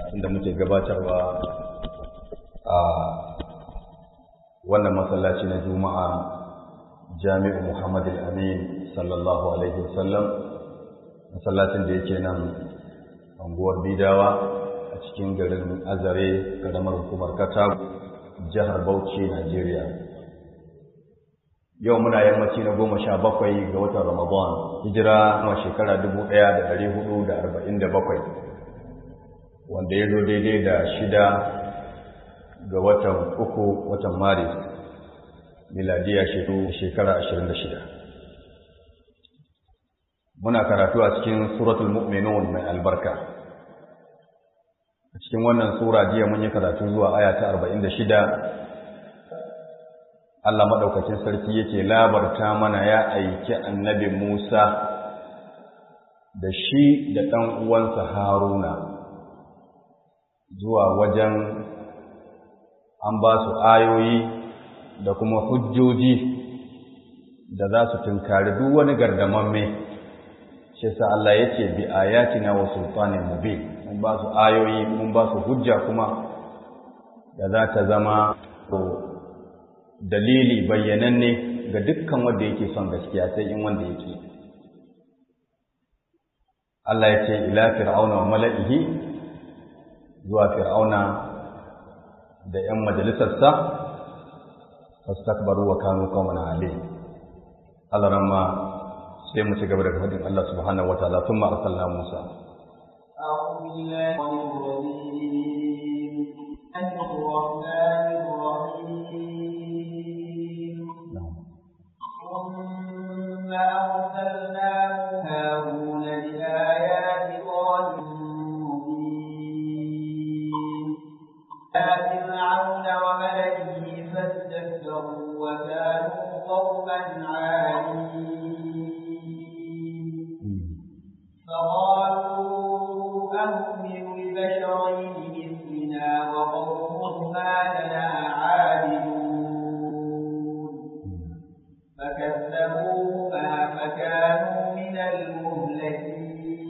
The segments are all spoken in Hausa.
inda muke gabatarwa a wannan masallaci na juma'a jami'u muhammad al-amin sallallahu alaihi wasallam masallacin da yake nan anguwar bidawa a cikin garin azare karamar hukumar katago jihar bauchi najeriya yau muna yammaci na goma sha bakwai ga watan ramadan hijira kuma shekara dubu ɗaya da ɗari hudu da arba'in da bakwai wanda ya zo daidai da shida ga watan uku watan maris miladiya shekara ashirin da shida muna karatu a cikin suratul mu'minun mai albarka a cikin wannan sura jiya mun yi karatu zuwa aya ta arba'in da shida Allah maɗaukacin sarki yake labarta mana ya aiki annabi Musa da shi da ɗan uwansa Haruna zuwa wajen an ba su ayoyi da kuma hujjoji da za su tunkari duk wani gardamamme shi sa Allah ya ce bi ayatina wa sultanin mubin mun ba su ayoyi mun ba su hujja kuma da za ta zama dalili bayyananne ga dukkan wanda yake son gaskiya sai in wanda yake Allah ya ce ila fir'auna wa mala'ihi zuwa fir'auna da ‘yan majalisarsa fastakbaru wa kanu qauman alim Allah ramma sai mu ci gaba da fadin Allah subhanahu wataala thumma arsalna Musa أعوذ بالله من الرجيم الرحمن الرحيم ثم أرسلنا هارون بآيات الله مبين فرعون وملئه فاستكبروا وكانوا قوما عالين فقالوا أنؤمن لبشرين مثلنا وقومهما لنا عابدون فكذبوهما فكانوا من المهلكين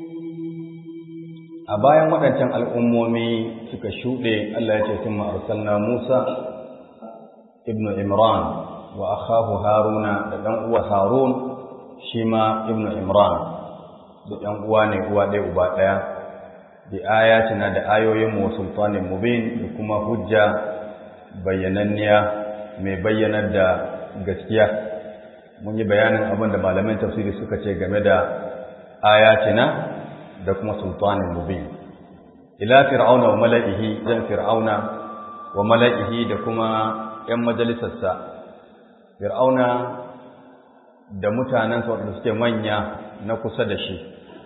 a bayan waɗancan al'ummomi suka shuɗe Allah ya ce sun ma'arsalna Musa ibn Imran wa akhahu Haruna da ɗan uwa Harun shi ma ibn Imran da ɗan uwa ne uwa ɗaya uba ɗaya bi ayatina da ayoyin mu sultanin mubin da kuma hujja bayyananniya mai bayyanar da gaskiya mun yi bayanin abin da malamin tafsiri suka ce game da ayatina da kuma sultanin mubin ila fir'auna wa mala'ihi zan fir'auna wa mala'ihi da kuma ‘yan majalisarsa fir'auna da mutanensa waɗanda suke manya na kusa da shi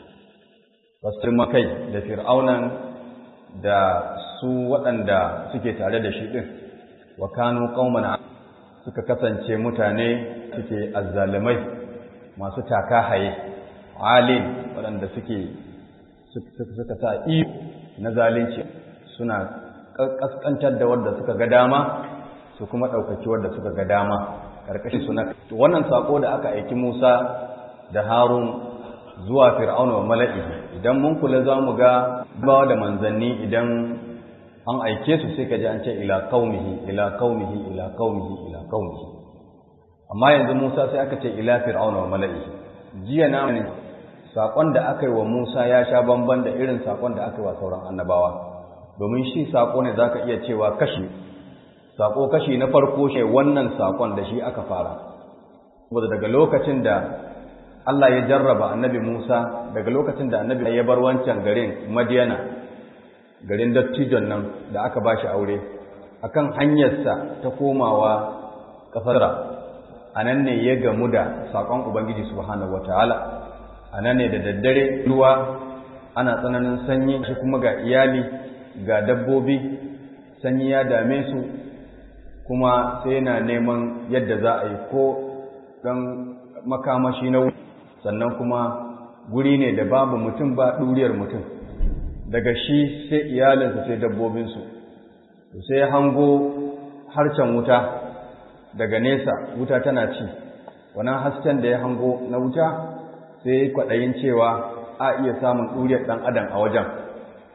wasu kai da fir'aunan da su waɗanda suke tare da shi ɗin wa kanu ƙaumana suka kasance mutane suke azzalimai masu taka haye alin waɗanda suke suka sa iyo na zalunci suna ƙasƙantar da wadda suka ga dama su kuma ɗaukaki wadda suka ga dama ƙarƙashin suna wannan saƙo da aka aiki Musa da Harun zuwa Fir'auna wa mala'i idan mun kula za mu ga ba da manzanni idan an aike su sai ka ji an ce ila qaumihi ila qaumihi ila qaumihi ila qaumihi amma yanzu Musa sai aka ce ila Fir'auna wa mala'i jiya na saƙon da aka yi wa Musa ya sha bamban da irin saƙon da aka yi wa sauran annabawa domin shi saƙo ne za ka iya cewa kashi saƙo kashi na farko shi wannan saƙon da shi aka fara saboda daga lokacin da Allah ya jarraba annabi Musa daga lokacin da annabi ya bar wancan garin Madiyana garin dattijon nan da aka ba shi aure akan hanyarsa ta komawa ƙasar a nan ne ya gamu da saƙon Ubangiji subhanahu wataala a nan ne da daddare ruwa ana tsananin sanyi shi kuma ga iyali ga dabbobi sanyi ya dame su kuma sai yana neman yadda za a yi ko ɗan makamashi na sannan kuma guri ne da babu mutum ba ɗuriyar mutum daga shi sai iyalinsa sai dabbobinsu sai hango harcen wuta daga nesa wuta tana ci wannan hasken da ya hango na wuta sai kwaɗayin cewa a iya samun ɗuriyar ɗan adam a wajen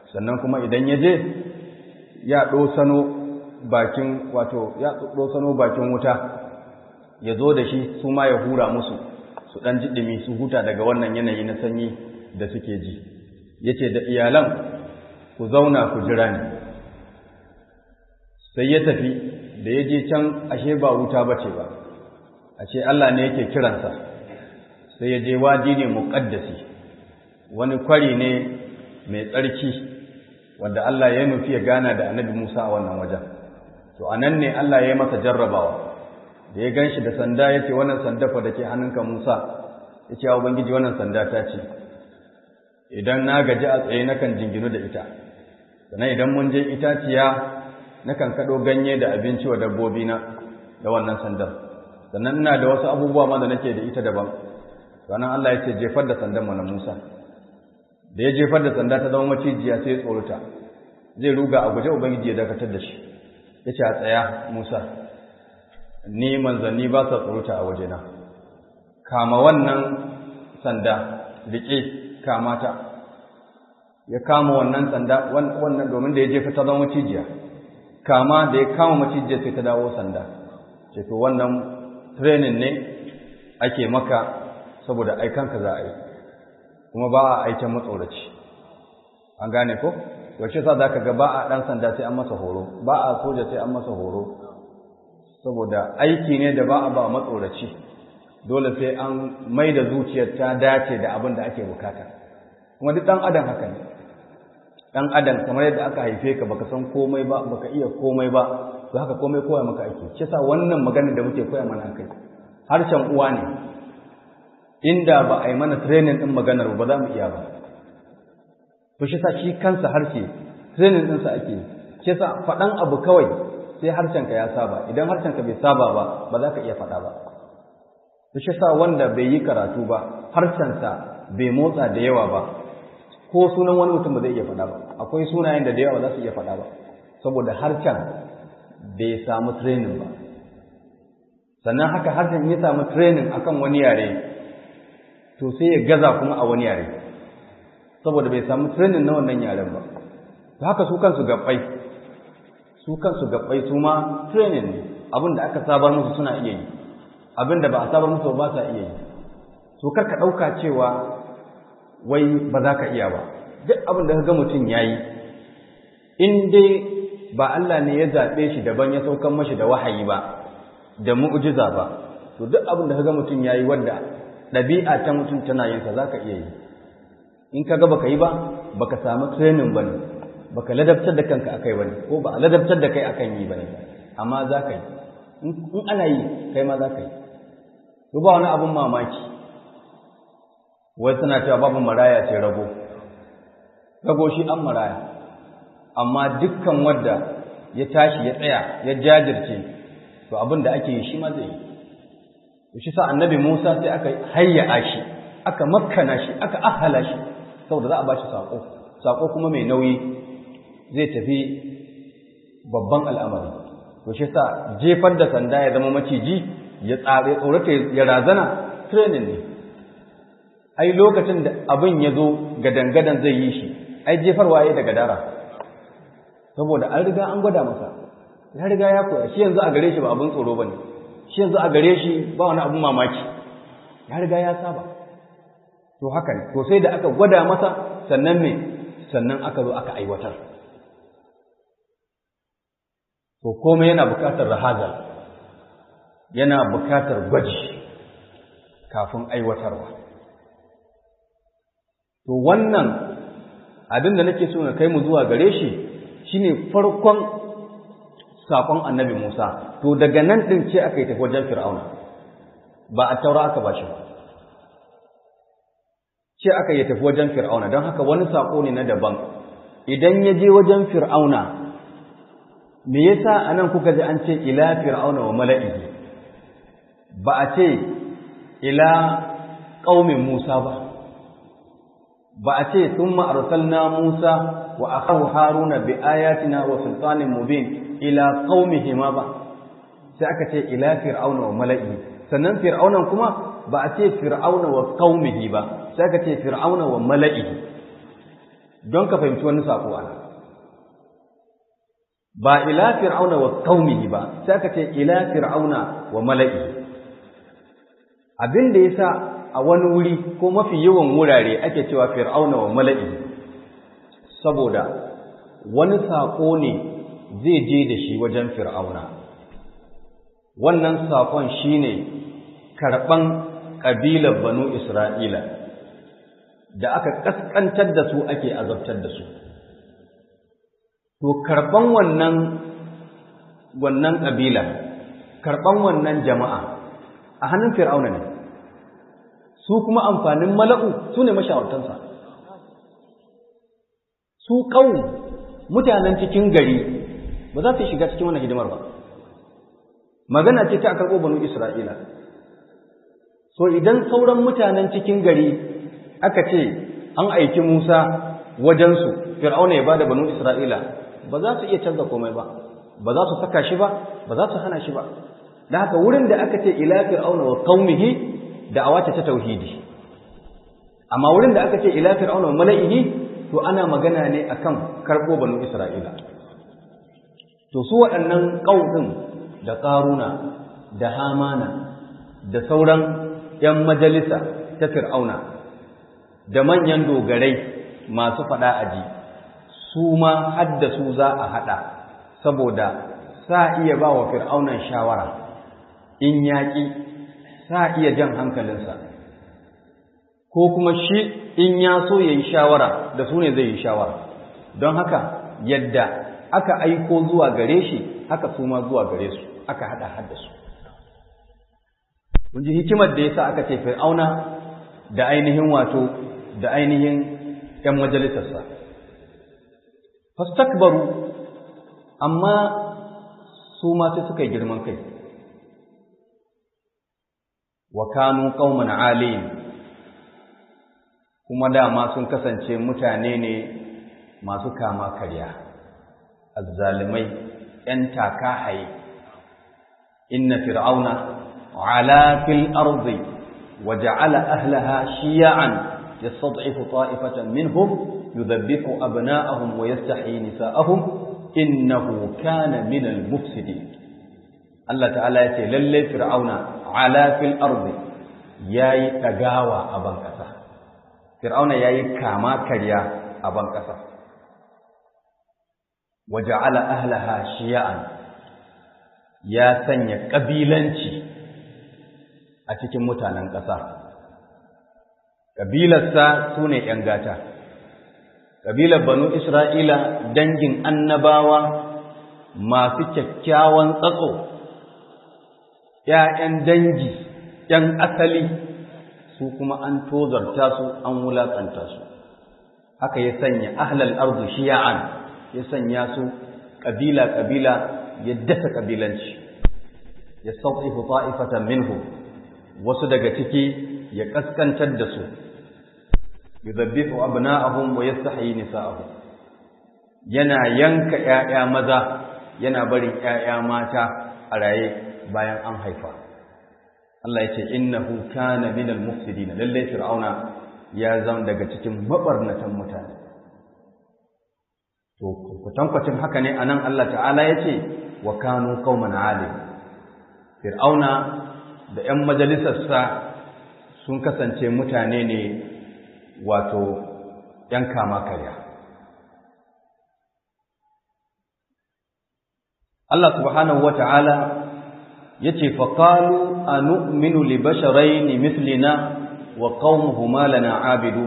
sannan kuma idan ya je ya ɗosano bakin wato ya ɗosano bakin wuta ya zo da shi su ma ya hura musu su ɗan ji ɗumi su huta daga wannan yanayi na sanyi da suke ji ya ce da iyalan ku zauna ku jira ni sai ya tafi da ya je can ashe ba wuta ba ce ba ashe Allah ne yake kiransa sai ya je waji ne muƙaddasi wani kwari ne mai tsarki wanda Allah ya nufi ya gana da annabi Musa a wannan wajen to anan ne Allah ya yi masa jarrabawa da ya ganshi da sanda ya ce wannan sanda fa da ke hannunka Musa ya ce wa Ubangiji wannan sanda ta ce idan na gaji a tsaye nakan jinginu da ita sannan idan mun je itaciya nakan kaɗo ganye da abinci wa dabbobi na da wannan sandar sannan ina da wasu abubuwa ma da nake da ita daban sannan Allah ya ce jefar da sandan mana Musa da ya jefar da sanda ta zama macijiya sai ya tsorata zai ruga a guje ubangiji ya dakatar da shi ya ce a tsaya Musa ni manzanni ba sa tsorata a wajena kama wannan sanda riƙe kamata ya kama wannan sanda wannan domin da ya jefa ta zama macijiya kama da ya kama macijiya sai ta dawo sanda ce to wannan training ne ake maka saboda aikanka za a yi kuma ba a aikin matsoraci an gane ko yaushe sa zaka ga ba a dan sanda sai an masa horo ba a soja sai an masa horo saboda aiki ne da ba a ba matsoraci dole sai an mai da zuciyar ta dace da abin da ake bukata kuma duk dan adam haka ne dan adam kamar yadda aka haife ka baka san komai ba baka iya komai ba to haka komai koya maka ake shi yasa wannan maganar da muke koya mana kai harshen uwa ne inda ba a yi mana training din maganar ba za mu iya ba to shi yasa shi kansa harshe training din sa ake shi yasa faɗan abu kawai sai harshen ka ya saba idan harshen ka bai saba ba ba za ka iya faɗa ba to shi yasa wanda bai yi karatu ba harshen sa bai motsa da yawa ba ko sunan wani mutum ba zai iya faɗa ba akwai sunayen da da yawa za su iya faɗa ba saboda harshen bai samu training ba sannan haka harshen ya samu training akan wani yare to sai ya gaza kuma a wani yare saboda bai samu training na wannan yaren ba to haka su kansu gabbai su kansu gabbai su ma training ne abin da aka sabar musu suna iya yi abin da ba a sabar musu ba sa iya yi to kar ka ɗauka cewa wai ba za ka iya ba duk abin da ka ga mutum ya yi in dai ba Allah ne ya zaɓe shi daban ya saukan mashi da wahayi ba da mu'jiza ba to duk abin da ka ga mutum ya yi wanda ɗabi'a ta mutum tana yin sa za ka iya yi in ka ga baka yi ba baka samu training ba ne baka ladabtar da kanka akai ba ne ko ba a ladabtar da kai akan yi ba ne amma za ka yi in ana yi kai ma za ka yi to ba wani abin mamaki wai suna cewa babu maraya ce rago rago shi an maraya amma dukkan wadda ya tashi ya tsaya ya jajirce to abin da ake yi shi ma zai yi shi sa annabi Musa sai aka hayya shi aka makkana shi aka ahala shi saboda za a bashi sako sako kuma mai nauyi zai tafi babban al'amari to shi sa jefar da sanda ya zama maciji ya tsare tsorata ya razana training ne ai lokacin da abin ya zo gadangadan zai yi shi ai jefarwa ya daga dara saboda an riga an gwada masa ya riga ya koya shi yanzu a gare shi ba abin tsoro ba ne shi yanzu a gare shi ba wani abin mamaki ya riga ya saba to haka ne to sai da aka gwada masa sannan me sannan aka zo aka aiwatar to komai yana bukatar rahazal yana bukatar gwaji kafin aiwatarwa to wannan abin da nake so na kai mu zuwa gare shi shine farkon sakon annabi Musa to daga nan din ce aka yi tafi wajen Fir'auna ba a taura aka bashi ba ce aka yi tafi wajen Fir'auna don haka wani sako ne na daban idan ya je wajen Fir'auna me yasa anan kuka ji an ce ila Fir'auna wa mala'ihi ba a ce ila qaumin Musa ba ba a ce thumma arsalna Musa wa akahu Haruna bi ayatina wa sultanin mubin ila qaumihi ma ba sai aka ce ila fir'auna wa mala'i sannan fir'aunan kuma ba a ce fir'auna wa qaumihi ba sai aka ce fir'auna wa mala'i don ka fahimci wani sako ana ba ila fir'auna wa qaumihi ba sai aka ce ila fir'auna wa mala'i abin da yasa a wani wuri ko mafi yawan wurare ake cewa fir'auna wa mala'i saboda wani sako ne zai je da shi wajen fir'auna wannan sakon shine karban kabilar banu isra'ila da aka kaskantar da su ake azabtar da su to karban wannan wannan kabila karban wannan jama'a a hannun fir'auna ne su kuma amfanin mala'u su ne mashawartansa su kawo mutanen cikin gari ba za su shiga cikin wannan hidimar ba magana ce ta karɓo banu isra'ila so idan sauran mutanen cikin gari aka ce an aiki musa wajensu fir'auna ya bada banu isra'ila ba za su iya canza komai ba ba za su saka shi ba ba za su hana shi ba da haka wurin da aka ce ila fir'auna wa qaumihi da'awa ta tauhidi amma wurin da aka ce ila fir'auna wa mala'ihi to ana magana ne akan karbo banu isra'ila to su waɗannan ƙauɗin da ƙaruna da hamana da sauran ‘yan majalisa ta fir'auna da manyan dogarai masu faɗa aji su ma hadda su za a haɗa saboda sa iya ba wa fir'aunan shawara in yaƙi sa iya jan hankalinsa ko kuma shi in ya so ya yi shawara da su ne zai yi shawara don haka yadda aka aiko zuwa gare shi haka su ma zuwa gare su aka haɗa hadda su kun ji hikimar da yasa aka ce fir'auna da ainihin wato da ainihin ‘yan majalisarsa fastakbaru amma su ma sai suka yi girman kai wa kanu qauman alim kuma dama sun kasance mutane ne masu kama karya azzalimai ‘yan taka haye inna fir'auna ala fil ardi wa ja'ala ahlaha shiya'an yastad'ifu ta'ifatan minhum yudhabbihu abna'ahum wa yastahyi nisa'ahum innahu kana minal mufsidin Allah ta'ala ya ce lalle fir'auna ala fil ardi yayi dagawa a ban kasa fir'auna yayi kama karya a ban kasa waja'ala ahlaha shiya'an ya sanya kabilanci a cikin mutanen ƙasa kabilarsa sune ƴan gata kabilar banu isra'ila dangin annabawa masu kyakkyawan tsatso ‘ya'yan dangi, ‘yan asali, su kuma an tozarta su, an wulaƙanta su, haka ya sanya ahlal arzu shiya'an, ya sanya su ƙabila-ƙabila ya dasa ƙabilanci, ya sauƙifu ta'ifatan minhu, wasu daga ciki ya ƙaskantar da su, ya zabbifu abna'ahum wa yastahi nisa'ahum yana yanka ‘ya'ya maza, yana barin ‘ya'ya mata a raye. bayan an haifa Allah ya ce innahu kana minal mufsidin lalle fir'auna ya zama daga cikin mabarnatan mutane to kutankwacin haka ne anan Allah ta'ala ya ce wa kanu qauman alim fir'auna da 'yan majalisarsa sun kasance mutane ne wato 'yan kama karya Allah subhanahu wa ta'ala yace fa qalu anu'minu li basharayn mithlina wa qaumuhuma lana abidu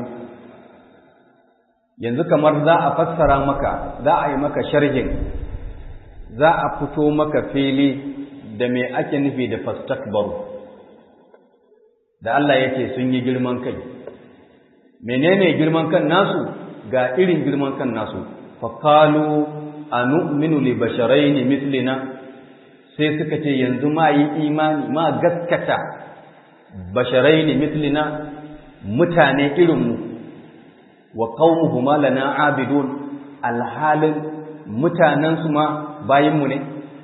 yanzu kamar za a fassara maka za a yi maka sharhin za a fito maka fili da me ake nufi da fastakbaru da Allah yake sun yi girman kai menene girman kan nasu ga irin girman kan nasu fa qalu anu'minu li basharayn mithlina sai suka ce yanzu ma yi imani ma gaskata basharai ne mislina mutane irinmu wa qaumuhuma lana abidun alhalin mutanensu ma bayinmu ne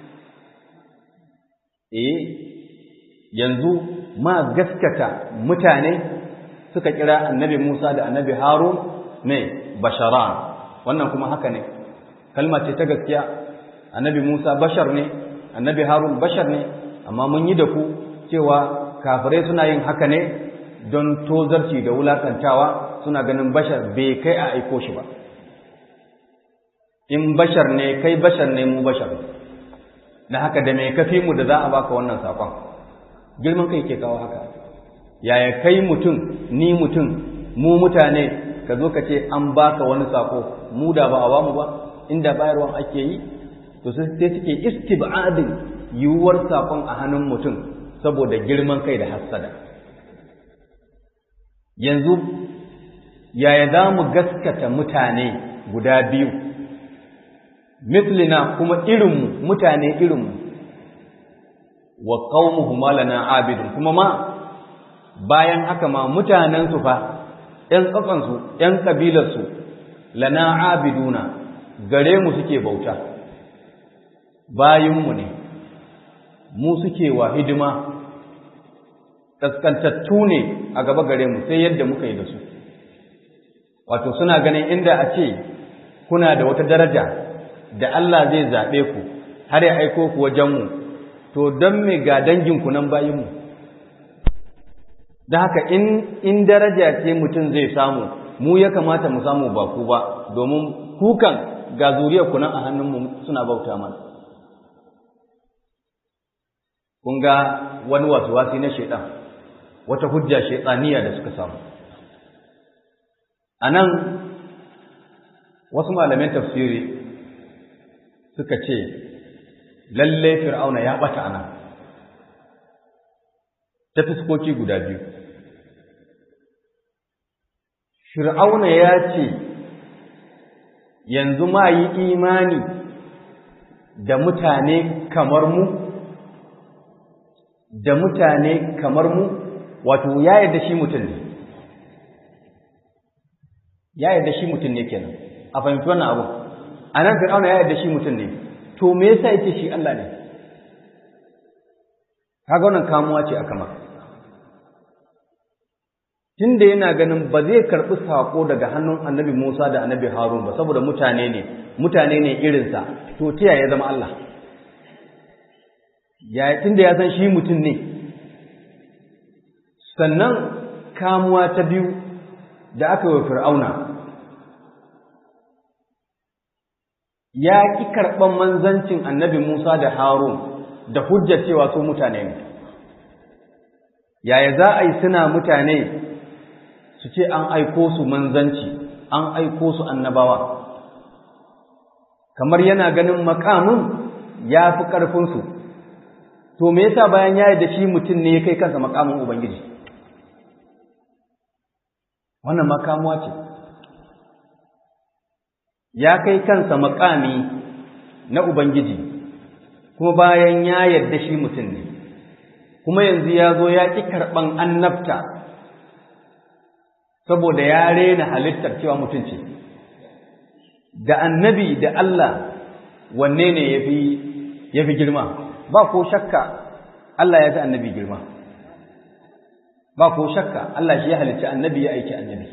eh yanzu ma gaskata mutane suka kira annabi Musa da annabi Harun ne basharan wannan kuma haka ne kalma ce ta gaskiya annabi Musa bashar ne annabi Harun bashar ne amma mun yi da ku cewa kafirai suna yin haka ne don tozarci da wulakantawa suna ganin bashar bai kai a aiko shi ba in bashar ne kai bashar ne mu bashar na haka da mai kafi mu da za a baka wannan sakon girman kai ke kawo haka yaya kai mutum ni mutum mu mutane ka zo ka ce an baka wani sako mu da ba a bamu ba inda bayarwan ake yi to sai suke istibadin yiwuwar sakon a hannun mutum saboda girman kai da hassada yanzu yaya za mu gaskata mutane guda biyu mislina kuma irinmu mutane irinmu wa qaumuhuma lana abidun kuma ma bayan haka ma mutanensu fa ‘yan tsakansu ‘yan ƙabilarsu lana abiduna gare mu suke bauta bayinmu ne mu suke wa hidima ƙasƙantattu ne a gaba gare mu sai yadda muka yi da su wato suna ganin inda a ce kuna da wata daraja da Allah zai zaɓe ku har ya aiko ku wajenmu to don me ga danginku nan bayinmu da haka in, in daraja ce mutum zai samu mu ya kamata mu samu ba ku ba domin kukan ga zuriyar ku nan a hannunmu suna bauta mana kun ga wani wasu wasi na shaidan wata hujja shaidaniya da suka samu a nan wasu malamin tafsiri suka ce lalle fir'auna ya bata a nan ta fuskoki guda biyu fir'auna ya ce yanzu ma yi imani da mutane kamar mu da mutane kamar mu wato ya yarda shi mutum ne ya yarda shi mutum ne kenan a fahimci wannan abu a nan fir'auna ya yarda shi mutum ne to me yasa yake shi Allah ne kaga wannan kamuwa ce aka maka tunda yana ganin ba zai karɓi saƙo daga hannun annabi Musa da annabi Harun ba saboda mutane ne mutane ne irinsa to ta ya zama Allah ya tunda ya san shi mutum ne sannan kamuwa ta biyu da aka yi wa fir'auna ya ƙi karɓar manzancin annabi Musa da Harun da hujjar cewa su mutane ne yaya za a yi suna mutane su ce an aiko su manzanci an aiko su annabawa kamar yana ganin makamin ya fi ƙarfinsu to me yasa bayan ya da shi mutum ne ya kai kansa makamin ubangiji wannan makamuwa ce ya kai kansa makami na ubangiji kuma bayan ya yarda shi mutum ne kuma yanzu ya zo ya ƙi karɓan annabta saboda ya rena halittar cewa mutum ce da annabi da Allah wanne ne ya fi girma ba ko shakka Allah ya fi annabi girma ba ko shakka Allah shi ya halicci annabi ya aiki annabi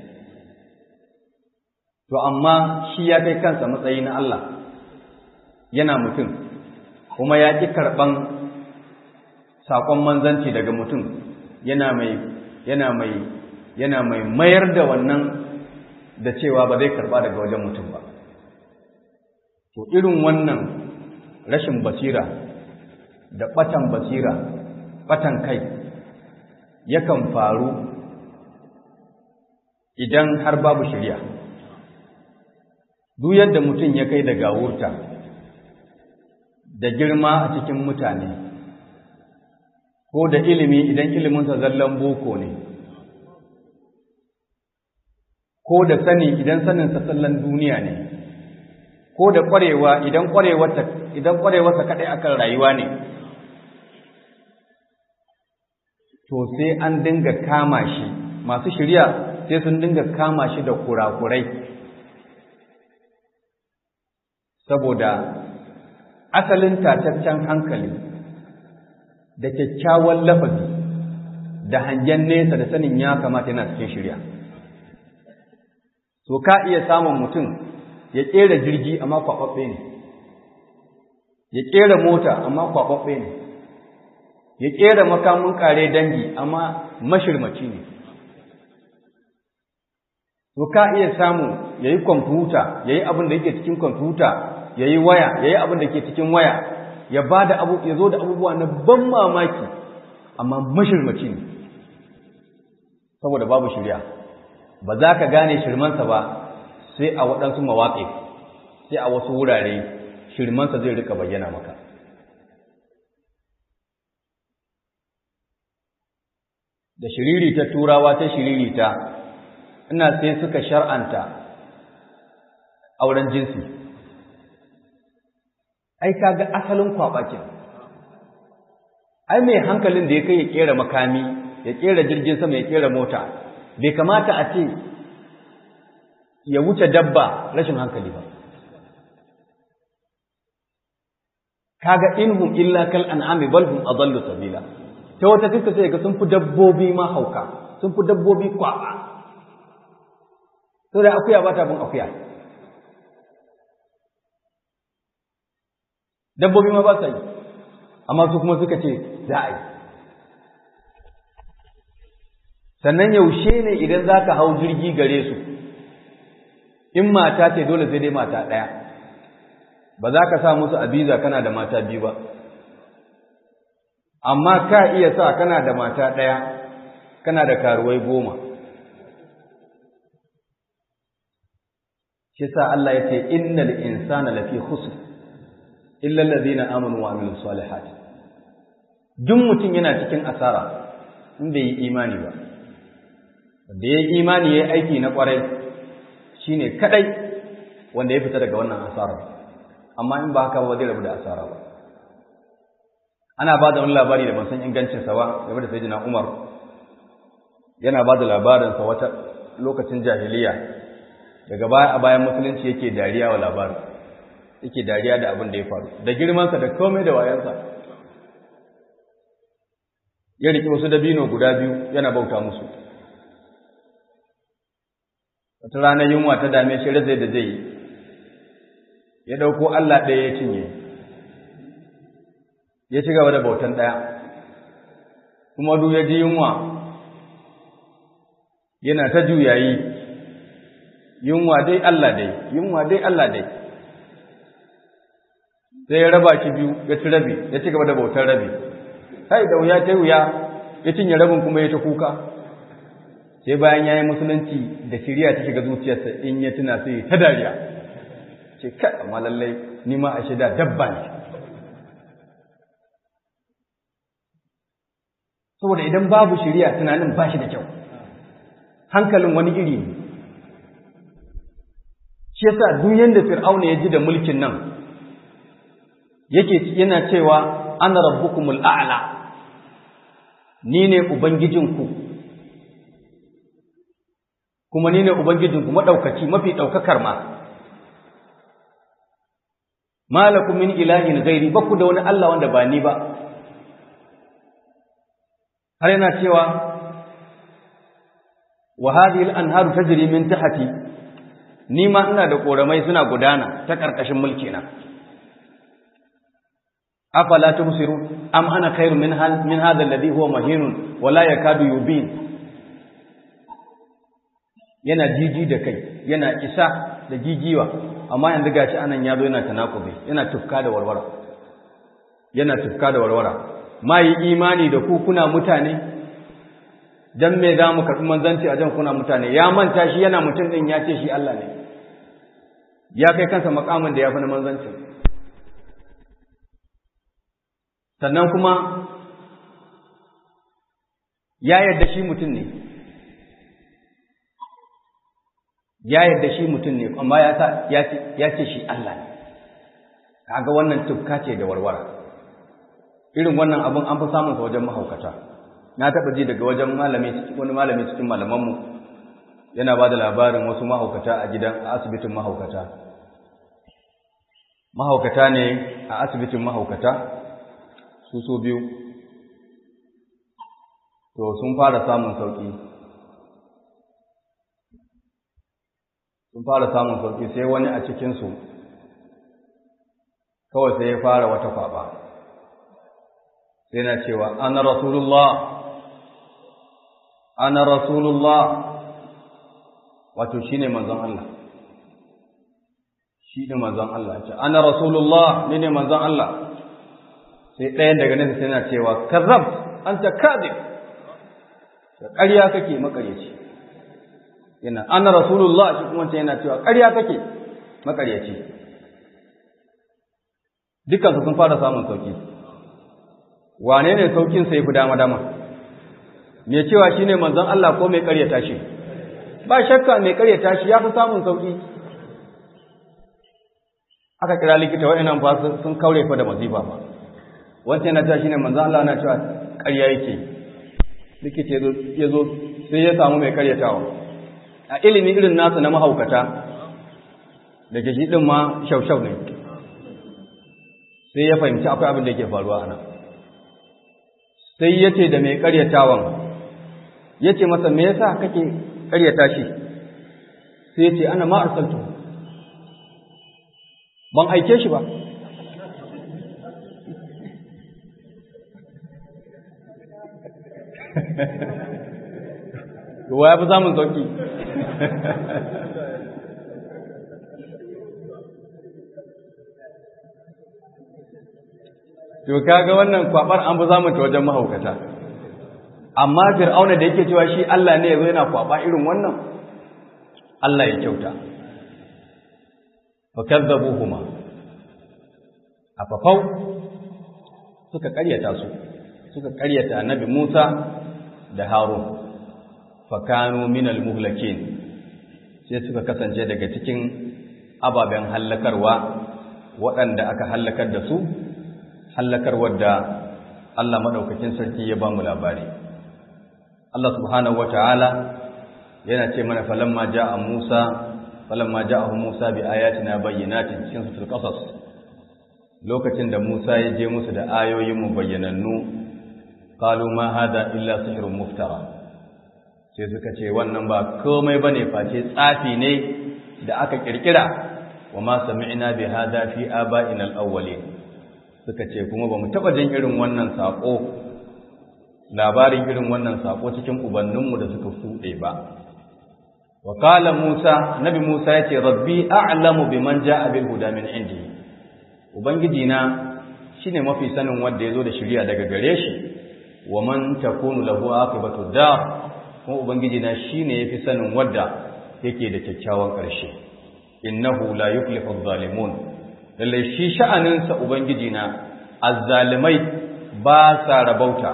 to amma shi ya kai kansa matsayi na Allah yana mutum kuma ya ƙi karɓan saƙon manzanci daga mutum yana mai yana mai yana mai mayar da wannan da cewa ba zai karɓa daga wajen mutum ba to irin wannan rashin basira da ɓatan basira ɓatan kai yakan faru idan har babu shirya duk yadda mutum ya kai da gawurta da girma a cikin mutane ko da ilimi idan iliminsa zallan boko ne ko da sani idan saninsa sallan duniya ne ko da ƙwarewa idan ƙwarewarsa idan ƙwarewarsa kaɗai akan rayuwa ne to sai an dinga kama shi masu shirya sai sun dinga kama shi da kurakurai saboda asalin tataccen hankali da kyakkyawan lafazi da hangen nesa da sanin ya kamata yana cikin shirya so ka iya samun mutum ya ƙera jirgi amma kwaɓaɓɓe ne ya ƙera mota amma kwaɓaɓɓe ne ya ƙera makamun ƙare dangi amma mashirmaci ne to ka iya samu ya yi kwamfuta ya yi abin da yake cikin kwamfuta ya yi waya ya yi abin da ke cikin waya ya ba da abu ya zo da abubuwa na ban mamaki amma mashirmaci ne saboda babu shirya ba za ka gane shirmansa ba sai a waɗansu mawaƙi sai a wasu wurare shirmansa zai rika bayyana maka da shiriri ta turawa ta shiriri ta ina sai suka shar'anta auren jinsi ai kaga asalin kwabakin ai mai hankalin da ya kai ya kera makami ya kera jirgin sama ya kera mota bai kamata a ce ya wuce dabba rashin hankali ba kaga inhum illa kal an'ami bal hum adallu sabila ta wata fiska sai ga sun fi dabbobi ma hauka sun fi dabbobi kwaba to da akuya ba ta bin akuya dabbobi ma ba sa yi amma su kuma suka ce za a yi sannan yaushe ne idan za ka hau jirgi gare su in mata ce dole sai dai mata ɗaya ba za ka sa musu abiza kana da mata biyu ba amma ka iya sa kana da mata ɗaya kana da karuwai goma shi sa Allah ya ce innal insana lafi khusr illa allazina amanu wa amilus salihat duk mutum yana cikin asara in bai yi imani ba da ya yi imani ya yi aiki na kwarai shine kadai wanda ya fita daga wannan asara amma in ba haka ba zai rabu da asara ba ana ba da wani labari da ban san ingancinsa ba game da sayyidina Umar yana ba da labarinsa wata lokacin jahiliya daga baya a bayan musulunci yake dariya wa labarin yake dariya da abin da ya faru da girmansa da komai da wayansa ya riƙe wasu dabino guda biyu yana bauta musu wata ranar yunwa ta dame shi razai da zai yi ya ɗauko Allah ɗaya ya cinye ya ci gaba da bautan ɗaya kuma duk ya ji yunwa yana ta juyayi yunwa dai Allah dai yunwa dai Allah dai sai ya raba shi biyu ya ci rabi ya ci gaba da bautar rabi kai da wuya ta wuya ya cinye rabin kuma ya ta kuka sai bayan ya yi musulunci da shirya ta shiga zuciyarsa in ya tuna sai ta dariya ce kai amma lallai ni ma a shida dabba ne saboda idan babu shirya tunanin ba shi da kyau hankalin wani iri ne shi yasa duk yanda fir'auna ya ji da mulkin nan yake yana cewa ana rabbukumul a'la ni ne ubangijinku kuma ni ne ubangijinku madaukaci mafi daukakar ma malakum min ilahin ghairi baku da wani Allah wanda ba ni ba har yana cewa wa hadhihi al-anharu tajri min tahti ni ma ina da koramai suna gudana ta karkashin mulki na afala tubsirun am ana khairu min hal min hadha alladhi huwa mahinun wa la yakadu yubin yana jiji da kai yana isa da jijiwa amma yanzu gashi anan yazo yana tanakubi yana tufka da warwara yana tufka da warwara ma yi imani da ku kuna mutane dan me za mu karɓi manzanci a jan kuna mutane ya manta shi yana mutum ɗin ya ce shi Allah ne ya kai kansa makamin da ya fi na manzanci sannan kuma ya yarda shi mutum ne ya yarda shi mutum ne amma ya ce shi Allah ne kaga wannan tufka ce da warwara irin wannan abin an fi samun sa wajen mahaukata na taɓa ji daga wajen malami wani malami cikin malamanmu yana ba da labarin wasu mahaukata a gidan a asibitin mahaukata mahaukata ne a asibitin mahaukata su so biyu to sun fara samun sauƙi sun fara samun sauki sai wani a cikinsu kawai sai ya fara wata kwaba sai na cewa ana rasulullah ana rasulullah wato shi ne manzon Allah shi ne manzon Allah ce ana rasulullah ni ne manzon Allah sai ɗayan daga nesa sai na cewa kazzab anta kadib da ƙarya kake makaryaci yana ana rasulullah shi kuma ce yana cewa ƙarya kake makaryaci dukansu sun fara samun sauki wane ne saukin sai fi dama dama me cewa shine manzon Allah ko mai ƙaryata shi ba shakka mai ƙaryata shi ya fi samun sauki aka kira likita wa'annan fa sun kaure fa da masifa ba wancan yana cewa shine manzon Allah na cewa ƙarya yake likita ya zo sai ya samu mai ƙaryatawa a ilimi irin nasu na mahaukata da ke shi ɗin ma shaushau ne sai ya fahimci akwai abin da yake faruwa a nan sai ya ce da mai ƙaryatawan ya ce masa me yasa kake ƙaryata shi sai ya ce ana ma arsaltu ban aike shi ba wa ya fi samun sauki to kaga wannan kwabar an fi samun ta wajen mahaukata amma fir'auna da yake cewa shi Allah ne yazo yana kwaba irin wannan Allah ya kyauta fakazzabuhuma afafau suka karyata su suka karyata annabi Musa da Harun fakanu minal muhlakin sai suka kasance daga cikin ababen hallakarwa waɗanda aka hallakar da su hallakar wadda Allah maɗaukakin sarki ya ba mu labari. Allah subhanahu wa ta'ala yana ce mana falamma ja'a Musa, falamma ja'ahu Musa bi ayatina bayyinatin cikin sutul qasas. Lokacin da Musa ya je musu da ayoyin mu bayyanannu, qalu ma hada illa sihrun muftara. Sai suka ce wannan ba komai bane face tsafi ne da aka kirkira wa ma sami'na bi hada fi aba'ina al-awwalin. suka ce kuma ba mu taɓa jin irin wannan saƙo labarin irin wannan saƙo cikin ubanninmu da suka fuɗe ba wa qala musa nabi musa ya ce rabbi a'lamu biman ja'a bil huda min indi ubangiji na shine mafi sanin wanda yazo da shari'a daga gare shi wa man takunu lahu aqibatu dar kuma ubangiji na shine yafi sanin wanda yake da kyakkyawan ƙarshe innahu la yuflihu adh-dhalimun lalle shi sha'aninsa Ubangiji na azzalimai ba sa rabauta.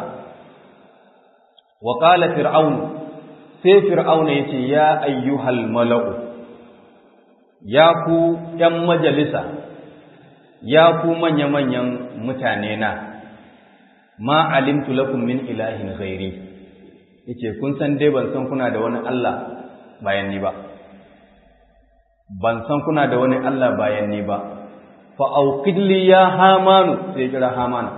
Wa ƙala fir'aun, sai fir'auna ya ce, Ya ayyuhal mala'u, ya ku ’yan majalisa, ya ku manya-manyan mutane na, ma alimtu lakum min ilahin ghairi, yace kun san dai ban san kuna da wani Allah bayan ni ba. Ban san kuna da wani Allah bayan ni ba, fa'aukidli ya hamanu sai kira hamana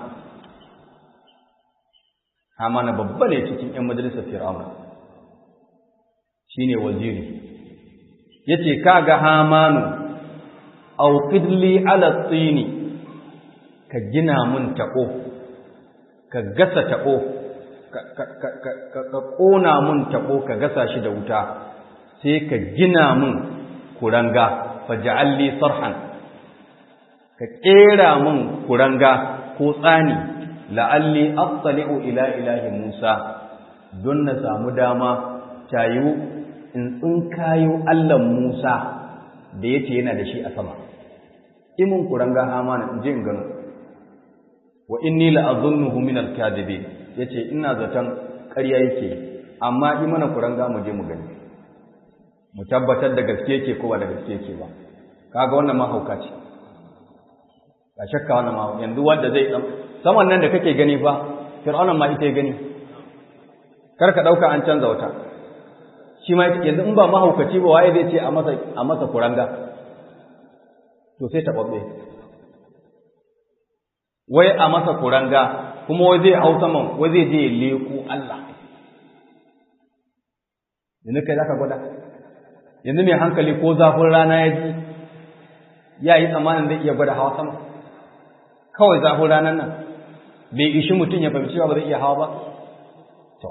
hamana babba ne cikin ‘yan majalisar fir'auna shi ne waziri ya ce kaga hamanu aukidli alatsini ka gina mun taɓo ka gasa taɓo ka ƙona mun taɓo ka gasa shi da wuta sai ka gina mun kuranga faja'alli sarhan ka ƙera min kuranga ko tsani la'alli attali'u ila ilahi Musa don na samu dama tayu in tsinkayo Allah Musa da yace yana da shi a sama imin kuranga hamana in je in gano wa inni la'azunnuhu min al-kadibin yace ina zaton ƙarya yake amma yi mana kuranga mu je mu gani mu tabbatar da gaske yake ko ba da gaske yake ba kaga wannan ma hauka ce ba shakka wannan ma yanzu wanda zai dan saman nan da kake gani fa fir'aunan ma ita ya gani kar ka dauka an canza wata shi ma yanzu in ba mahaukaci ba waye zai ce a masa a masa kuranga to sai ta babbe wai a masa kuranga kuma wai zai hau saman wai zai je ya leko Allah yanzu kai zaka gwada yanzu mai hankali ko zafin rana ya ji ya yi tsammanin zai iya gwada hawa sama kawai zafin ranar nan bai ishi mutum ya fahimci ba zai iya hawa ba to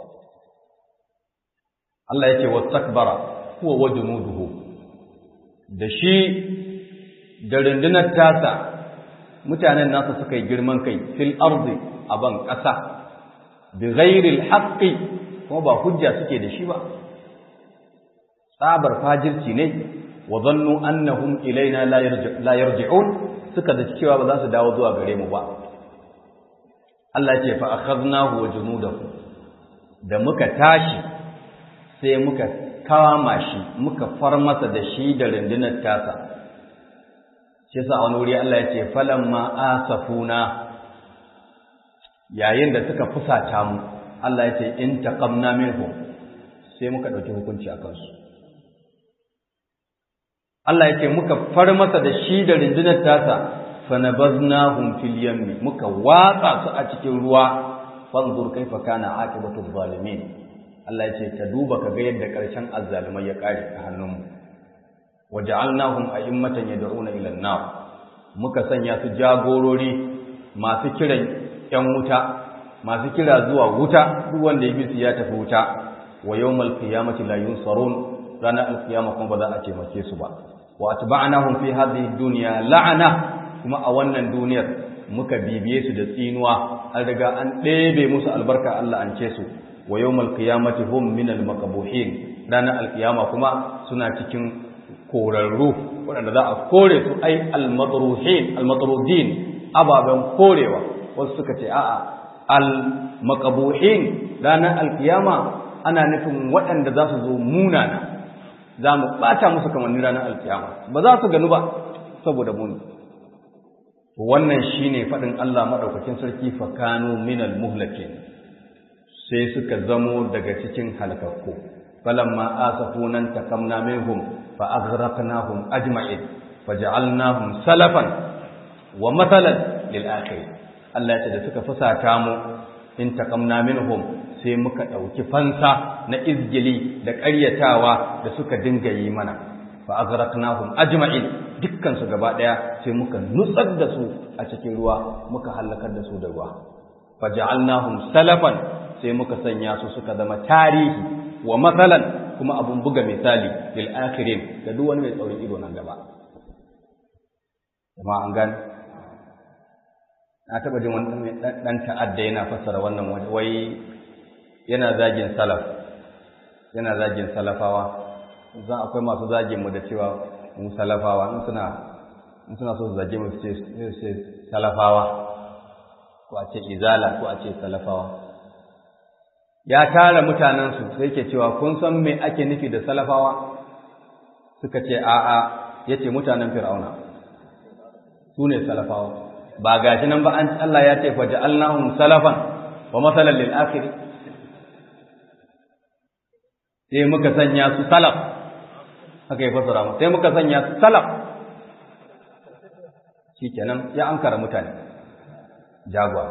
Allah ya ce wastakbara huwa wa junuduhu da shi da rundunar tasa mutanen nasa suka yi girman kai fil ardi a ban ƙasa bi ghairil haqqi kuma ba hujja suke da shi ba tsabar fajirci ne wa zannu annahum ilaina la yarji'un suka da cewa ba za su dawo zuwa gare mu ba Allah ya ce fa akhadnahu wa junudahu da muka tashi sai muka kama shi muka far masa da shi da rundunar tasa shi sa wani wuri Allah ya ce falamma asafuna yayin da suka fusata mu Allah ya ce in taqamna minhum sai muka dauki hukunci a kansu Allah ya ce muka far masa da shi da rundunar tasa fanabaznahum fil yammi muka watsa su a cikin ruwa fanzur kaifa kana aqibatu zalimin Allah ya ce ka duba ka ga yadda karshen azzalumai ya kare a hannunmu waja'alnahum a'immatan yad'una ila an-nar muka sanya su jagorori masu kiran yan wuta masu kira zuwa wuta duk wanda ya bi su ya tafi wuta wa yawmal qiyamati la yunsarun ranar alkiyama kuma ba za a taimake su ba wa atba'nahum fi hadhihi dunya la'ana kuma a wannan duniyar muka bibiye su da tsinuwa an riga an ɗebe musu albarka Allah an ce su wa yawmal qiyamati hum min al maqbuhin ranar alkiyama kuma suna cikin korarru waɗanda za a kore su ai al madruhin al madrudin ababen korewa wasu suka ce a'a al maqbuhin ranar alkiyama ana nufin waɗanda za su zo munana za mu ɓata musu kamannin ranar alkiyama ba za su ganu ba saboda muni wannan shine faɗin Allah maɗaukakin sarki fakanu minal muhlakin sai suka zamo daga cikin halakakku falamma asafunan takamna minhum fa aghraqnahum ajma'in faj'alnahum salafan wa mathalan lil akhirin Allah ya ce da suka fusata mu in takamna minhum sai muka ɗauki fansa na izgili da ƙaryatawa da suka dinga yi mana fa aghraqnahum ajma'in dukkan su gaba daya sai muka nutsar da su a cikin ruwa muka halakar da su da ruwa faj'alnahum salafan sai muka sanya su suka zama tarihi wa mathalan kuma abun buga misali lil akhirin da duk wani mai tsaurin ido nan gaba kuma an gane na taba jin wani dan ta'adda yana fassara wannan wai yana zagin salaf yana zagin salafawa za akwai masu zagin mu da cewa mu salafawa in suna in suna so su zage mu su ce salafawa ko a ce izala ko a ce salafawa ya tara mutanensu sai ke cewa kun san me ake nufi da salafawa suka ce a'a ya ce mutanen fir'auna su ne salafawa ba gashi nan ba an Allah ya ce fa ja'alnahum salafan wa masalan lil akhir sai muka sanya su salaf haka ya fasara mu sai muka sanya su salaf shikenan ya ankara mutane jagwa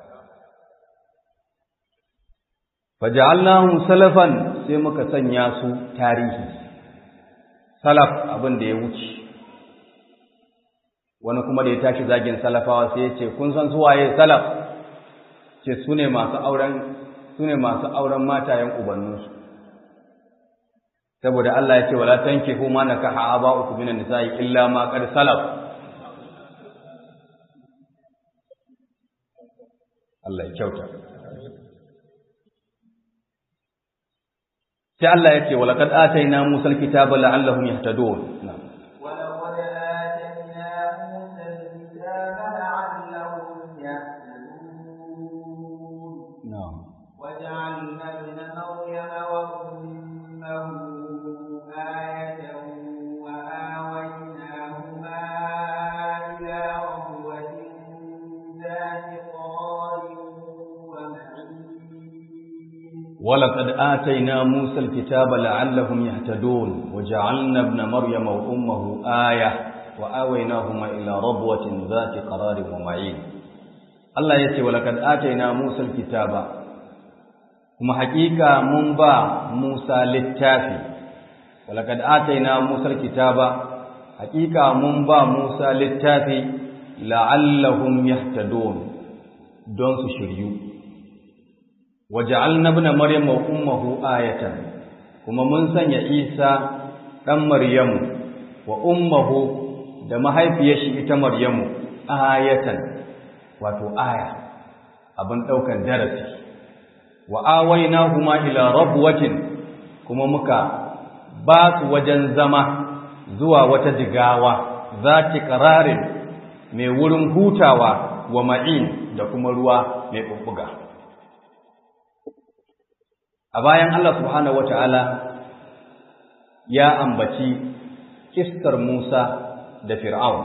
faja'alnahum salafan sai muka sanya su tarihi salaf abin da ya wuce wani kuma da ya tashi zagin salafawa sai ya ce kun san su waye salaf ce su ne masu auren su ne masu auren matayen ubanninsu saboda Allah ya ce wala tankihu ma nakaha aba'ukum minan nisa'i illa ma qad salaf Allah ya kyauta sai Allah ya ce wa laqad atayna Musa al-kitaba la'allahum yahtadun na'am ولقد آتينا موسى الكتاب لعلهم يهتدون na'am وجعلنا ابن مريم وأمه آية وآويناهما إلى ربوة ذات قرار ومعين ولقد آتينا موسى الكتاب لعلهم يهتدون وجعلنا ابن مريم وأمه آية وآويناهما إلى ربوة ذات قرار ومعين الله يتي ولقد آتينا موسى الكتاب kuma hakika mun ba Musa littafi walaqad ataina Musa kitaba haqiqa mun ba Musa littafi la'allahum yahtadun don su shiryu waja'alna ibna maryama wa ummuhu ayatan kuma mun sanya Isa dan Maryamu wa ummuhu da mahaifiyar shi ita Maryamu ayatan wato aya abin daukan darasi wa awaynahuma ila rabwatin kuma muka ba su wajen zama zuwa wata jigawa zati qararin mai wurin hutawa wa ma'in da kuma ruwa mai bubbuga a bayan Allah subhanahu wataala ya ambaci kissar Musa da Fir'aun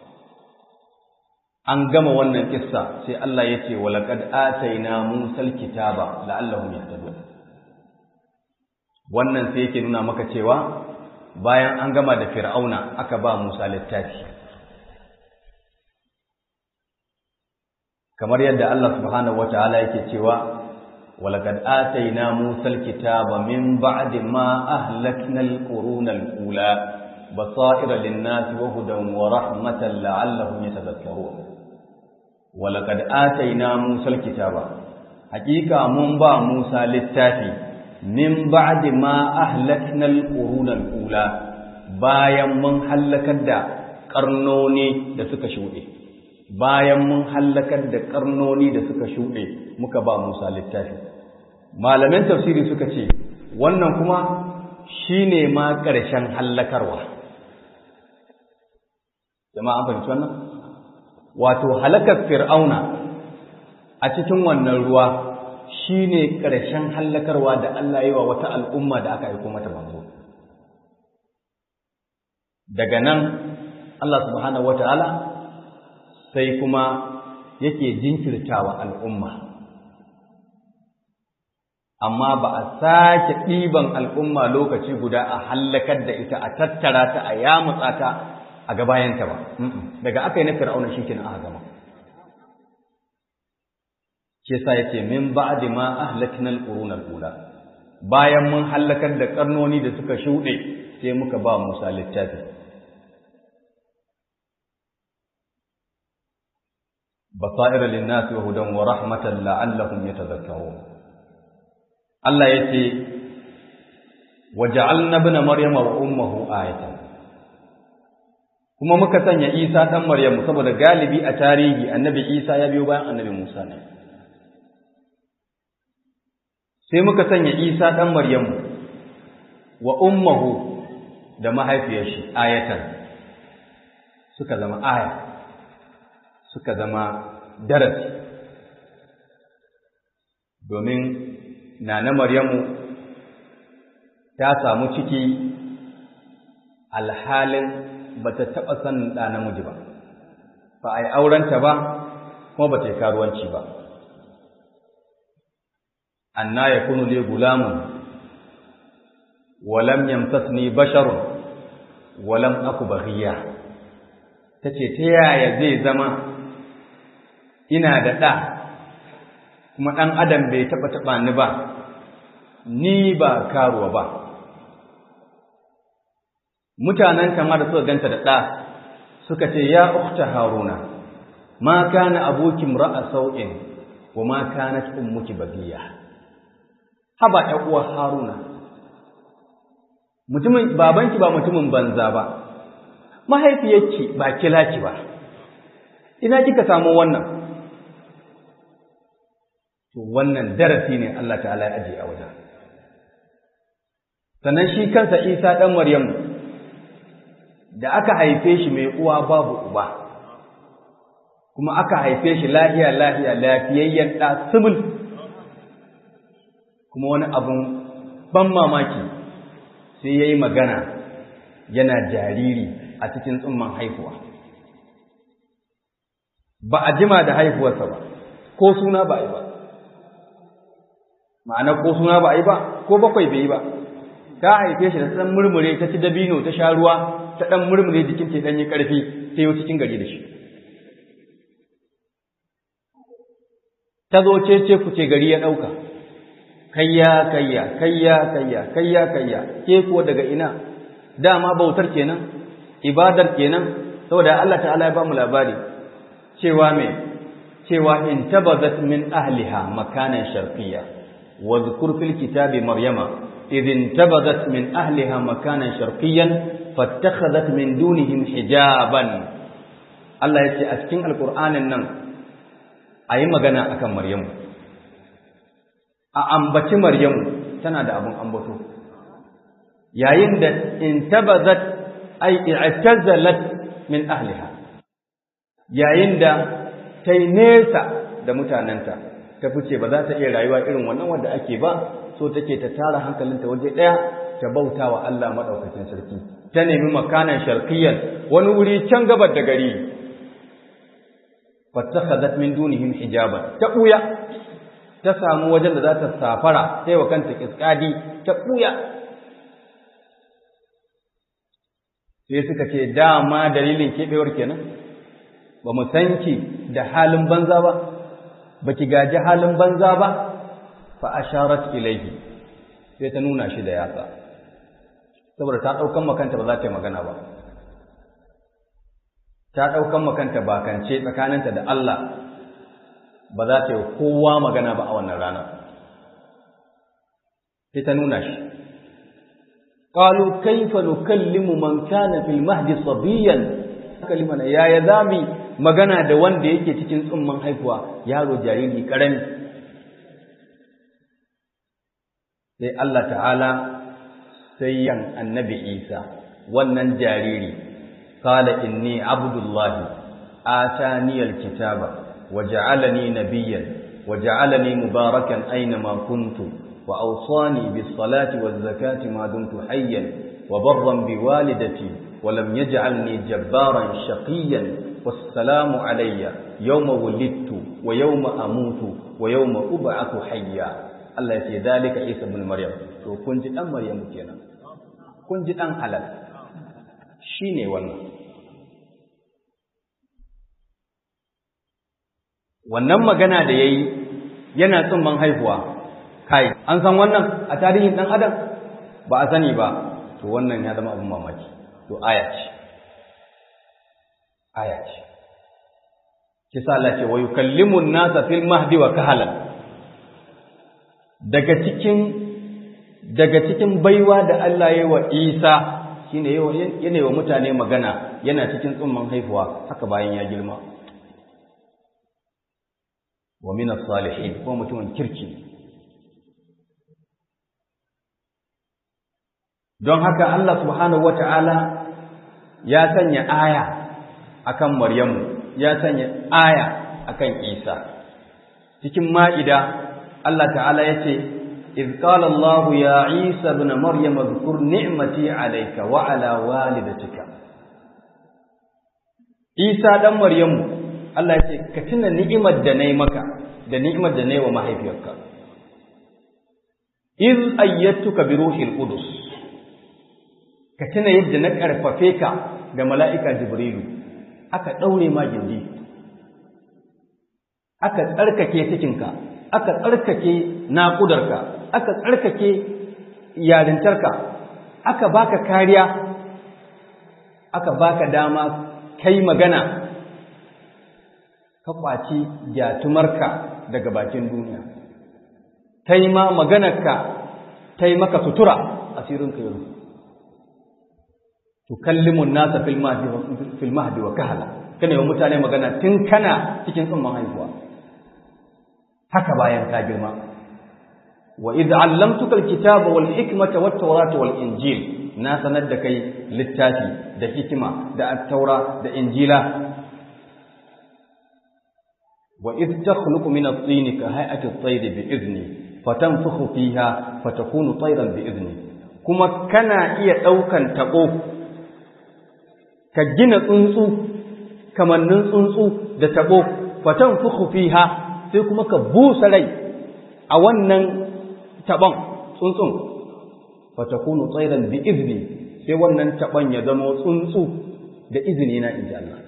an gama wannan kissa sai Allah ya ce wa laqad ataina Musal kitaba la'allahum yahtadun wannan sai yake nuna maka cewa bayan an gama da Fir'auna aka ba Musa littafi kamar yadda Allah subhanahu wataala yake cewa wa laqad ataina Musal kitaba min ba'di ma ahlakna al-quruna al-ula basaira lin-nasi wa hudan wa rahmatan la'allahum yatadhakkarun walaqad ataina Musa alkitaba hakika mun ba Musa littafi min ba'di ma ahlakna alquruna alula bayan mun halakar da karnoni da suka shude bayan mun halakar da karnoni da suka shude muka ba Musa littafi malaman tafsiri suka ce wannan kuma shine ma ƙarshen hallakarwa jama'a an fahimci wannan wato halakar fir'auna a cikin wannan ruwa shine ƙarshen hallakarwa da Allah yi wa wata al'umma da aka aiko mata manzo daga nan Allah subhanahu wataala sai kuma yake jinkirtawa al'umma amma ba a sake ɗiban al'umma lokaci guda a hallakar da ita a tattara ta a yamutsa ta a gabayanta ba daga aka yi na fir'auna shi kenan aka gama shi yasa yace min ba'di ma ahlakna al-quruna al-ula bayan mun halakar da karnoni da suka shuɗe sai muka ba Musa littafi basair lin-nasi wa hudan wa rahmatan la'allahum yatadhakkarun Allah yace waja'alna ibna maryama wa ummuhu ayatan kuma muka sanya Isa dan Maryamu saboda galibi a tarihi annabi Isa ya biyo bayan annabi Musa ne sai muka sanya Isa dan Maryamu wa ummuhu da mahaifiyar shi ayatan suka zama aya suka zama darasi domin nana Maryamu ta samu ciki alhalin ba ta taɓa sanin ɗa namiji ba ba a yi aurenta ba kuma ba ta yi karuwanci ba anna ya kunu le gulamun walam yamsasni basharun walam aku baghiya ta ce ta yaya zai zama ina da ɗa kuma ɗan adam bai taɓa taɓa ni ba ni ba karuwa ba mutanen kama da suka ganta da ɗa suka ce ya ukta haruna ma kana abokin ra'a sau'in wa ma kanat ummuki bagiya haba ɗan uwa haruna mutumin babanki ba mutumin banza ba mahaifiyarki ba kilaki ba ina kika samu wannan to wannan darasi ne Allah ta'ala ya aje a wajen sannan shi kansa Isa ɗan Maryamu da aka haife shi mai uwa babu uba kuma aka haife shi lahiya lahiya lafiyayyen ɗa sibul kuma wani abun ban mamaki sai ya yi magana yana jariri a cikin tsumman haihuwa ba a jima da haihuwarsa ba ko suna ba a yi ba ma'ana ko suna ba a yi ba ko bakwai bai yi ba ta haife shi da ɗan murmure ta ci dabino ta sha ruwa ta ɗan murmure jikin ta ɗan yi ƙarfi sai yau cikin gari da shi ta zo ce ce ku ce gari ya ɗauka kayya kayya kayya kayya kayya kayya ke kuwa daga ina dama bautar kenan ibadar kenan saboda Allah ta'ala ya ba mu labari cewa me cewa in tabazat min ahliha makanan sharqiyya wa dhkur fil kitabi maryama idh intabazat min ahliha makanan sharqiyyan fattakhadhat min dunihim hijaban Allah ya ce a cikin alqur'anin nan ayi magana akan maryamu a ambaci maryamu tana da abun ambato yayin da intabazat ay i'tazalat min ahliha yayin da ta yi nesa da mutanenta ta fice ba za ta iya rayuwa irin wannan wanda ake ba so take ta tara hankalinta waje ɗaya ta bauta wa Allah maɗaukakin sarki ta nemi makanan sharqiyyan wani wuri can gabar da gari fattakhadhat min dunihim hijaban ta buya ta samu wajen da za ta safara sai wa kanta kiskadi ta buya sai suka ce dama dalilin keɓewar kenan ba mu san ki da halin banza ba ba ki gaji halin banza ba fa asharat ilaihi sai ta nuna shi da yatsa saboda ta ɗaukan makanta ba za ta yi magana ba ta ɗaukan makanta bakance tsakaninta da Allah ba za ta yi kowa magana ba a wannan rana sai ta nuna shi قالوا كيف نكلم من كان في المهد صبيا kalimana yaya zami magana da wanda yake cikin tsumman haihuwa yaro jariri karami sai Allah ta'ala sai yan annabi Isa wannan jariri qala inni abdullahi atani alkitaba waja'alani nabiyyan waja'alani mubarakan aina ma kuntu وأوصاني بالصلاة والزكاة ما دمت حيا وبرا بوالدتي ولم يجعلني جبارا شقيا والسلام علي يوم ولدت ويوم أموت ويوم أبعث حيا الله يسي ذلك عيسى بن مريم تو كنت أم مريم كينا كنت أم حلال شيني والله wannan magana da yayi yana tsumman haihuwa kai an san wannan a tarihin dan adam ba a sani ba to wannan ya zama abin mamaki to aya ce aya ce kisa Allah ce wa yukallimu an-nasa fil mahdi wa kahalan daga cikin daga cikin baiwa da Allah ya yi wa Isa shine yana wa mutane magana yana cikin tsumman haihuwa haka bayan ya girma wa min as-salihin ko mutumin kirki don haka Allah subhanahu wata'ala ya sanya aya akan Maryamu ya sanya aya akan Isa cikin ma'ida Allah ta'ala yace iz qala Allah ya Isa ibn Maryam zkur ni'mati alayka wa ala walidatika Isa dan Maryamu Allah yace ka tuna ni'imar da nayi maka da ni'imar da nayi wa mahaifiyarka iz ayyatuka bi ruhil qudus ka tuna yadda na ƙarfafe ka da mala'ika Jibrilu, aka ɗaure ma gindi, aka tsarkake cikinka, aka tsarkake naƙudarka, aka tsarkake yarintarka, aka baka kariya, aka baka dama kai magana, ka ƙwaci gyatumarka daga bakin duniya, ta yi ma maganarka, ta yi maka sutura asirinka ya rufu. tukallimu nasa fil mahdi fil mahdi wa kahala kana yi mutane magana tun kana cikin tsumman haihuwa haka bayan ka girma wa idh allamtuka alkitaba wal hikmata wat tawrata wal injil na sanar da kai littafi da hikima da at-taura da injila wa idh takhluqu min at-tin ka hay'ati at-tayr bi idni fatanfukhu fiha fatakunu tayran bi idni kuma kana iya daukan tabo ka gina tsuntsu kamannin tsuntsu da tabo fatan fuku fiha sai kuma ka busa rai a wannan tabon tsuntsun fatakunu tsairan bi izni sai wannan tabon ya zama tsuntsu da izini na inji Allah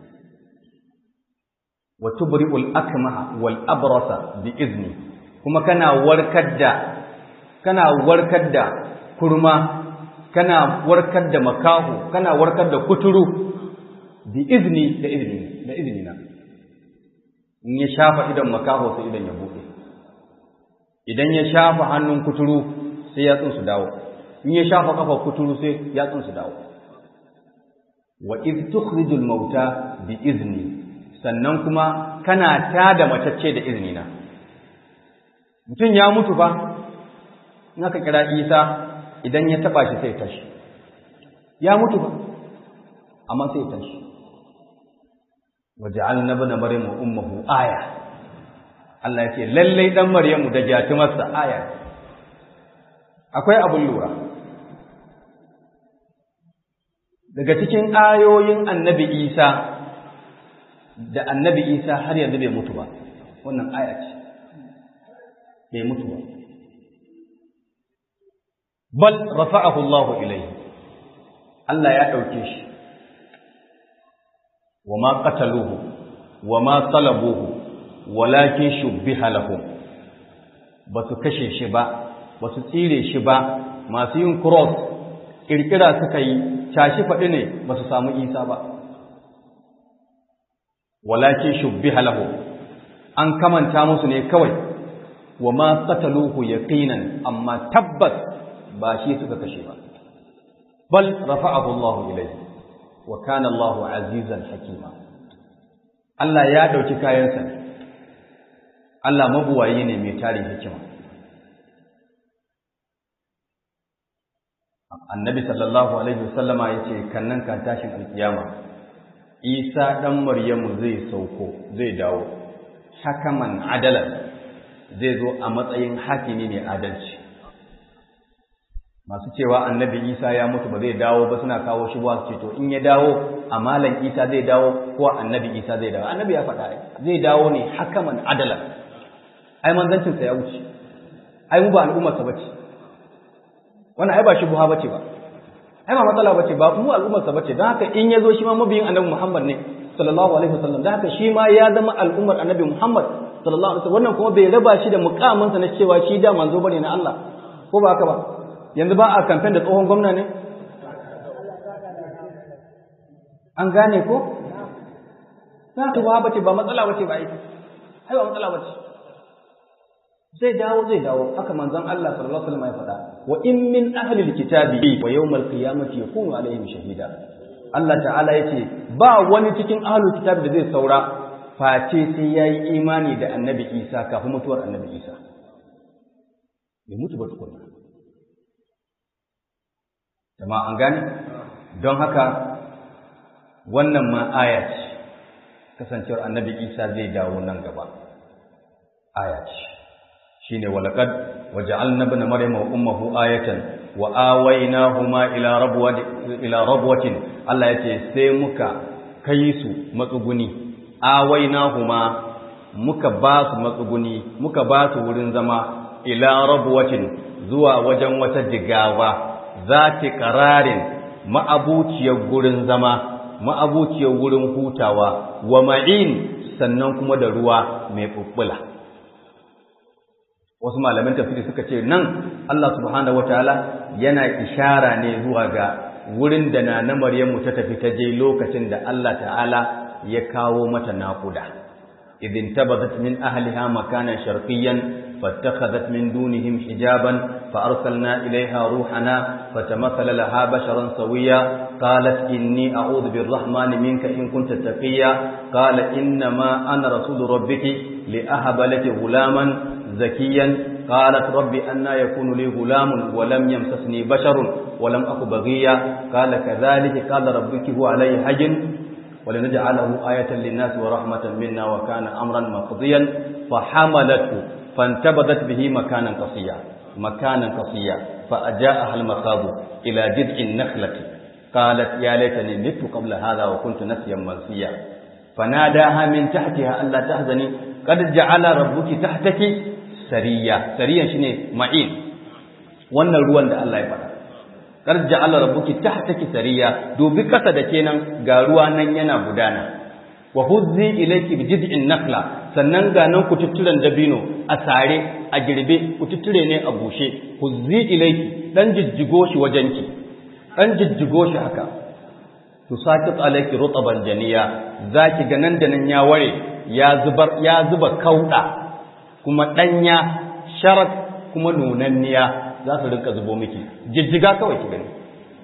wa tubri'ul akmaha wal abrasa bi izni kuma kana warkar da kana warkar da kurma kana warkar da makaho kana warkar da kuturu bi izni da izni da izni na in ya shafa idan makaho sai idan ya bude idan ya shafa hannun kuturu sai yatsun su dawo in ya shafa kafa kuturu sai yatsun su dawo wa iz tukhrijul mauta bi izni sannan kuma kana tada matacce da izini na mutum ya mutu fa in aka kira Isa idan ya taba shi sai tashi ya mutu fa amma sai tashi waja'alna ibn maryam ummuhu aya Allah ya ce lallai dan maryamu da jatumarsa aya akwai abun lura daga cikin ayoyin annabi Isa da annabi Isa har yanzu bai mutu ba wannan aya ce bai mutu ba bal rafa'ahu Allah ilayhi Allah ya dauke shi wama qataluhu wama salabuhu walakin shubbiha lahum basu kashe shi ba basu tsire shi ba masu yin cross kirkira suka yi tashi faɗi ne basu samu Isa ba walakin shubbiha lahum an kamanta musu ne kawai wama qataluhu yaqinan amma tabbas ba shi suka kashe ba bal rafa'ahu Allah ilayhi wa kana Allah azizan hakima Allah ya dauki kayansa Allah mabuwayi ne mai tarin hikima Annabi sallallahu alaihi wasallama yace kannan kan tashin alkiyama Isa dan Maryamu zai sauko zai dawo hakaman adalan zai zo a matsayin hakimi ne adalci masu cewa annabi isa ya mutu ba zai dawo ba suna kawo shi ba su ce to in ya dawo a malam isa zai dawo ko annabi isa zai dawo annabi ya faɗa zai dawo ne hakaman adala ai manzancinsa ya wuce ai mu ba al'ummarsa bace wannan ai ba shi buha bace ba ai ba matsala bace ba mu al'ummarsa bace don haka in ya zo shi ma mabiyin annabi muhammad ne sallallahu alaihi wasallam don haka shi ma ya zama al'ummar annabi muhammad sallallahu alaihi wasallam wannan kuma bai raba shi da mukaminsa na cewa shi da manzo bane na Allah ko ba haka ba yanzu ba a kamfen da tsohon gwamna ne? An gane ko? Za ta ba bace ba matsala bace ba aiki, ai ba matsala bace. Zai dawo zai dawo, haka manzon Allah sallallahu alaihi wasallam ya faɗa. Wa in min ahli alkitabi wa yawmal qiyamati yakunu alaihim shahida. Allah ta'ala yace ba wani cikin ahli kitabi da zai saura face sai yayi imani da Annabi Isa kafin mutuwar Annabi Isa. Bai mutu ba tukunna. jama'a an gane don haka wannan ma aya ce kasancewar annabi isa zai dawo nan gaba aya ce shine walaqad waja'alna ibna maryama wa ummuhu ayatan wa awaynahuma ila rabwati ila rabwatin Allah yace sai muka kai su matsuguni awaynahuma muka ba su matsuguni muka ba su wurin zama ila rabwatin zuwa wajen wata jigawa zati qararin ma'abuciyar gurin zama ma'abuciyar wurin hutawa wa ma'in sannan kuma da ruwa mai bubbula wasu malaman tafsiri suka ce nan Allah subhanahu wataala yana ishara ne zuwa ga wurin da na na Maryamu ta tafi ta je lokacin da Allah ta'ala ya kawo mata naƙuda idin tabadat min ahliha makanan sharqiyyan فاتخذت من دونهم حجابا فأرسلنا إليها روحنا فتمثل لها بشرا سويا قالت إني أعوذ بالرحمن منك إن كنت تقيا قال إنما أنا رسول ربك لأهب لك غلاما زكيا قالت رب أنا يكون لي غلام ولم يمسسني بشر ولم أك بغيا قال كذلك قال ربك هو علي حجن ولنجعله آية للناس ورحمة منا وكان أمرا مقضيا فحملته فانتبذت به مكانا قصيا مكانا قصيا فأجاءها المخاض إلى جذع النخلة قالت يا ليتني مت قبل هذا وكنت نسيا منسيا فناداها من تحتها ألا تحزني قد جعل ربك تحتك سريا سريا شنو معين wannan ruwan da Allah ya faɗa kar ja'ala rabbuki tahtaki sariya dubi kasa da kenan ga ruwa nan yana gudana wa huzzi ilayki bi jid'in nakla sannan ga nan kututturen dabino a sare a girbe kututture ne a bushe huzzi ilayki dan jijjigo shi wajenki an jijjigo shi haka to sakit alayki rutaban janiya zaki ga nan da nan ya ware ya zubar ya zuba kauda kuma danya sharat kuma nunanniya za su rinka zubo miki jijjiga kawai ki gani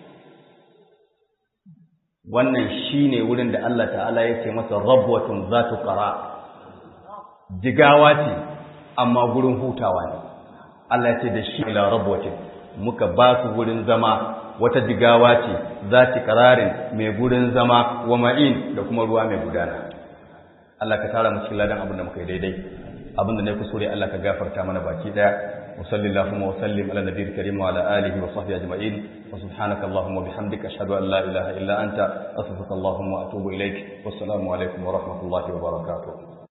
wannan shine wurin da Allah ta'ala ya ce masa rabwatun zatu qara jigawa ce amma gurin hutawa ne Allah ya ce da shi ila rabwatin muka ba su gurin zama wata jigawa ce zati qararin mai gurin zama wa ma'in da kuma ruwa mai gudana Allah ka tara mu cikin ladan abin da muka yi daidai abin da ne kusure Allah ka gafarta mana baki daya وصلى اللهم وسلم على النبي الكريم وعلى آله وصحبه أجمعين وسبحانك اللهم وبحمدك أشهد أن لا إله إلا أنت أستغفرك اللهم وأتوب إليك والسلام عليكم ورحمة الله وبركاته